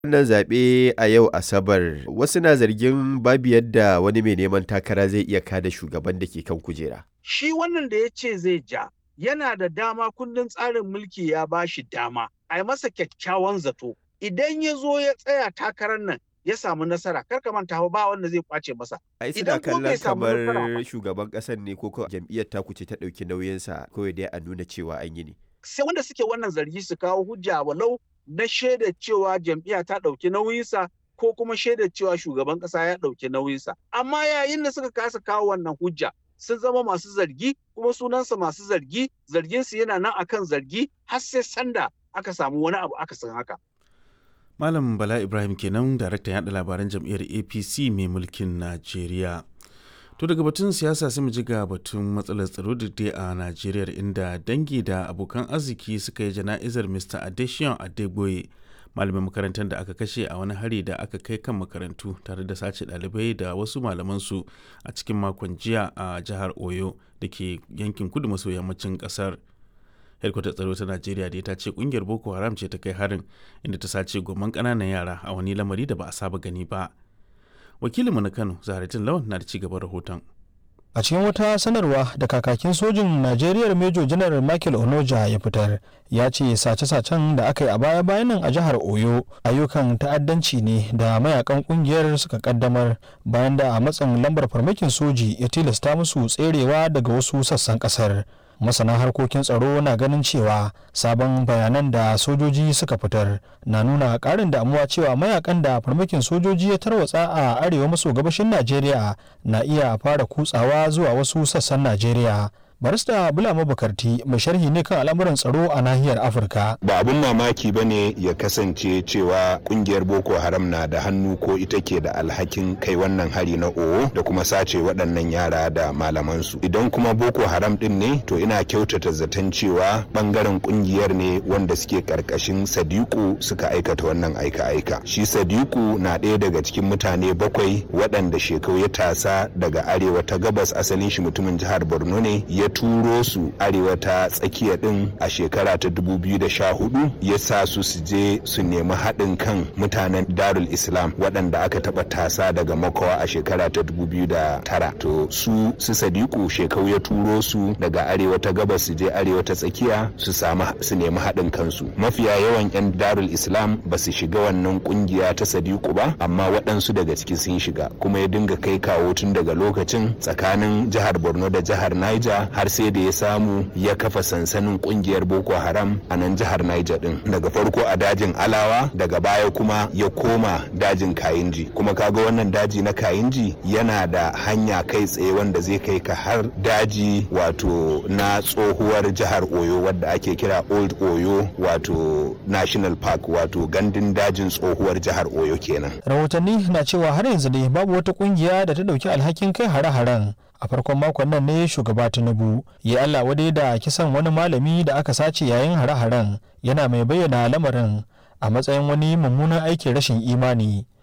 Wannan zaɓe a yau Asabar, wasu na zargin babu yadda wani mai neman takara zai iya kada shugaban da ke kan kujera. Shi wannan da ya ce zai ja, yana da dama kundin tsarin mulki ya ba shi dama, a yi masa kyakkyawan zato. Idan ya zo ya tsaya takarar nan ya samu nasara, kar ka manta ba wanda zai kwace masa. Ai suna Idan ko bai kallon samu nasara kamar ba. shugaban ƙasar ne ko ko jam'iyyar taku ce ta ɗauki nauyinsa kawai dai a nuna cewa an yi ne. Sai wanda suke wannan zargi su kawo hujja walau na shaida cewa jam'iyya ta ɗauki nauyinsa ko kuma shaida cewa shugaban ƙasa ya ɗauki nauyinsa. Amma yayin da suka kasa kawo wannan hujja sun zama masu zargi kuma sunansa masu zargi zarginsu yana nan akan zargi har sai sanda aka samu wani abu aka san haka. Malam Bala Ibrahim kenan daraktan yaɗa labaran jam'iyyar APC mai mulkin Najeriya. To daga batun siyasa sai mu ji ga batun matsalar tsaro da dai a Najeriya inda dangi da abokan arziki suka yi jana'izar Mr. Adesion Adegboye malamin makarantar da aka kashe a wani hari da aka kai kan makarantu tare da sace ɗalibai da wasu malamansu a cikin makon jiya a jihar Oyo da ke yankin kudu maso yammacin ƙasar. hedkwatar tsaro ta najeriya da ta ce kungiyar boko haram ce ta kai harin inda ta sace goman ƙananan yara a wani lamari da ba a saba gani ba wakilinmu na kano zaharatin lawan na da ci gaban rahoton a cikin wata sanarwa da kakakin sojin najeriya major general michael onoja ya fitar ya ce sace-sacen da aka yi a baya-bayan nan a jihar oyo ayyukan ta'addanci ne da mayakan kungiyar suka kaddamar bayan da a matsin lambar farmakin soji ya tilasta musu tserewa daga wasu sassan kasar masana harkokin tsaro na ganin cewa sabon bayanan da sojoji suka fitar na nuna karin damuwa cewa mayakan da farmakin sojoji ya tarwatsa a arewa maso gabashin najeriya na iya fara kutsawa zuwa wasu sassan najeriya barista bulama bukarti mai sharhi ne kan al'amuran tsaro a nahiyar afirka ba abun mamaki ba ne ya kasance cewa kungiyar boko haram na da hannu ko ita ke da alhakin kai wannan hari na owo da kuma sace waɗannan yara da malamansu idan kuma boko haram ɗin ne to ina kyautata zaton cewa ɓangaren kungiyar ne wanda suke ƙarƙashin sadiku suka aikata wannan aika-aika shi sadiku na ɗaya daga cikin mutane bakwai waɗanda shekau ya tasa daga arewa ta gabas asalin shi mutumin jihar borno ne ya turo su arewa ta tsakiya din a shekara ta 2014 ya sa su su je su nemi haɗin kan mutanen darul islam waɗanda aka taɓa tasa daga makawa a shekara ta 2009 to su su sadiku shekau ya turo su daga arewa ta gabas su je arewa ta tsakiya su samu su nemi haɗin kansu mafiya yawan 'yan darul islam ba su shiga wannan kungiya ta sadiku ba amma waɗansu daga ciki sun shiga kuma ya dinga kai kawo tun daga lokacin tsakanin jihar borno da jihar niger har sai da ya samu ya kafa sansanin kungiyar boko haram a nan jihar niger din daga farko a dajin alawa daga baya kuma ya koma dajin kayinji kuma kaga wannan daji na kayinji yana da hanya kai tsaye wanda zai kai ka har daji wato na tsohuwar jihar oyo wadda ake kira old oyo wato national park wato gandun dajin tsohuwar jihar oyo kenan rahotanni na cewa har yanzu dai babu wata kungiya da ta dauki alhakin kai hare-haren a farkon makon nan ne shugaba tinubu ya allah wadai da kisan wani malami da aka sace yayin hare-haren yana mai bayyana lamarin a matsayin wani mummunan aikin rashin imani